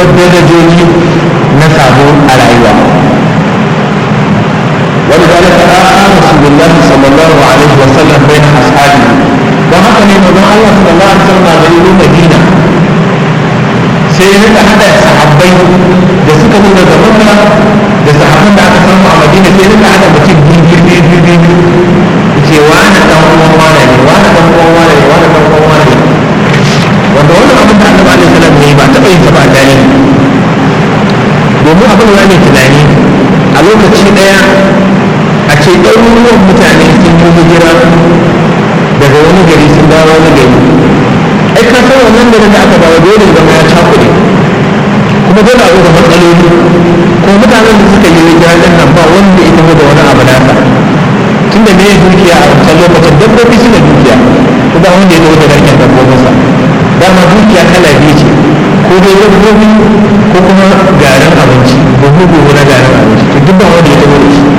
darajoji na sabo a rayuwa ولذلك آخى رسول الله صلى الله عليه وسلم بين أصحابه وهكذا من الله صلى الله عليه وسلم على مدينة sai ya rika hada sahabbai da suka zo daga makka da sahabban da aka samu a madina sai ya rika hada mutum biyu biyu biyu biyu biyu ce wani dan uwan wani ne wani dan uwan wani ne wani dan uwan wani ne wanda wannan abin da annabi alaihi salam ne ba taɓa yin ta ba tare domin abin da ne tunani a lokaci ɗaya a ce ɗaruruwan mutane sun yi hijira daga wani gari sun dawo wani gari ai ka san wannan garin da aka dawo dole zama ya cakuɗe kuma dole a da matsaloli ko mutanen da suka yi hijira din nan ba wanda ya taho da wani abu nasa tunda me dukiya a wancan lokacin dabbobi suna dukiya ko ba wanda ya taho da garken dabbobinsa dama dukiya kala biyu ce ko dai dabbobi ko kuma garin abinci buhu buhu na garin abinci to duk ba wanda ya taho da shi